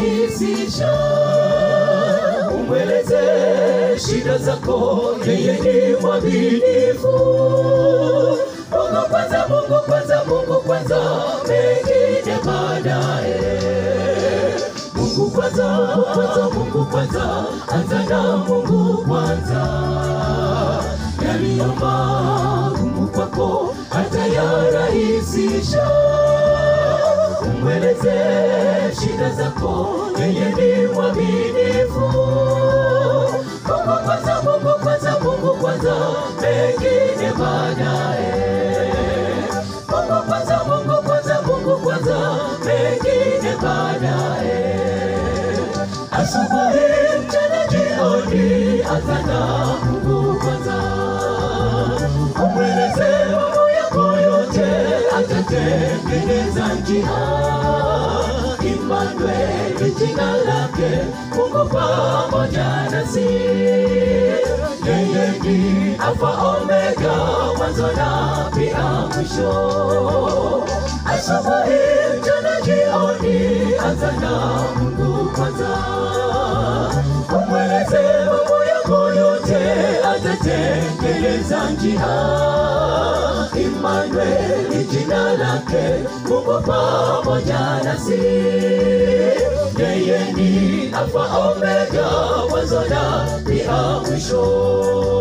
atarahisisha. Umweleze shida zako, yeye ni mwaminifu. Mungu kwanza, Mungu kwanza, Mungu kwanza, mengine baadaye. Mungu kwanza, Mungu kwanza, Mungu kwanza, anza na Mungu kwanza. Yaliyo magumu kwako atayarahisisha. Umweleze shida zako, yeye ni mwaminifu. Mungu kwanza, Mungu kwanza, Mungu kwanza, mengine baadaye. Mungu kwanza, Mungu kwanza, Mungu kwanza, mengine baadaye. Asubuhi, mchana, jioni, anza na Mungu kwanza. Umweleze mambo yako yote, atatengeneza njia. Immanueli jina lake, Mungu pamoja nasi. Yeye ni Alfa Omega, mwanzo na pia mwisho. Asubuhi, mchana, jioni, anza na Mungu kwanza. Umweleze mambo yako yote, atatengeneza njia. Immanueli jina lake, Mungu pamoja nasi. Yeye ni Alfa Omega, mwanzo na pia mwisho.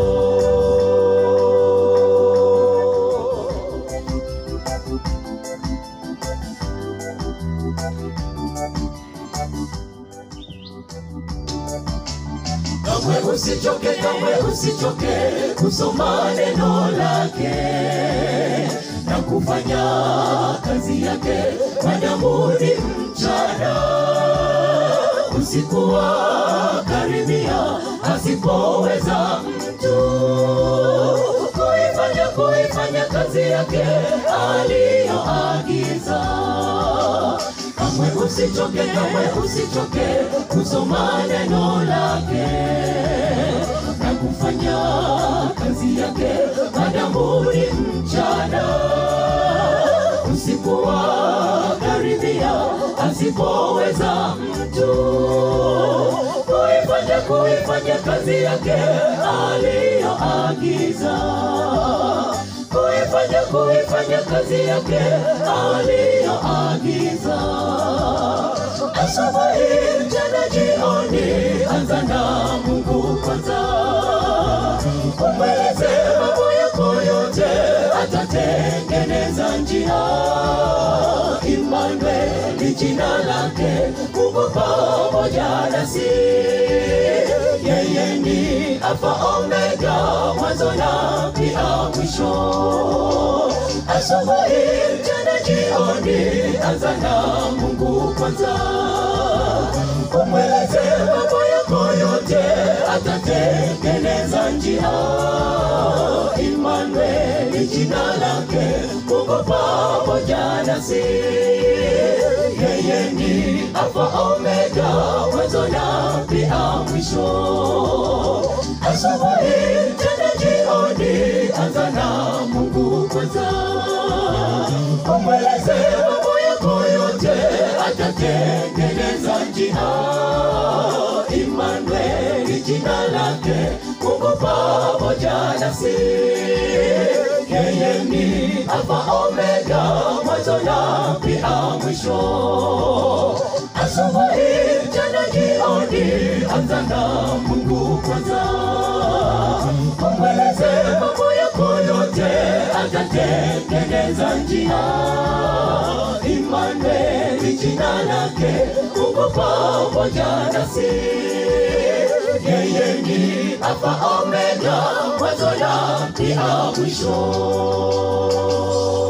Kamwe usichoke, kamwe usichoke kusoma neno lake na kufanya kazi yake madamu ni mchana. Usiku wa karibia asipoweza mtu kuifanya kuifanya kazi yake aliyoagiza. Kamwe usichoke, kamwe usichoke kusoma neno lake na kufanya kazi yake madamu ni mchana. Usiku wa karibia asipoweza mtu kuifanya kuifanya kazi yake aliyoagiza kuifanya kuifanya kazi yake aliyoagiza. Asubuhi, mchana, jioni, anza na Mungu kwanza. Umweleze mambo yako yote, atatengeneza njia. Immanueli jina lake, Mungu pamoja nasi. Yeye ni Alfa Omega, mwanzo na pia mwisho. Asubuhi, mchana, jioni, anza na Mungu kwanza. Umweleze mambo yako yote, atatengeneza njia. Immanueli jina lake, Mungu pamoja nasi. Yeye ni Alfa Omega, mwanzo na pia mwisho. Asubuhi, mchana, jioni, anza na Mungu kwanza. Umweleze mambo yako yote, atatengeneza njia. Immanueli jina lake, Mungu pamoja nasi. Yeye ni Alfa Omega, mwanzo na pia mwisho. Asubuhi, mchana, jioni, anza na Mungu kwanza. Umweleze mambo yako yote, atatengeneza njia. Immanueli jina lake, Mungu pamoja nasi. Yeye ni Alfa Omega, mwanzo na pia mwisho.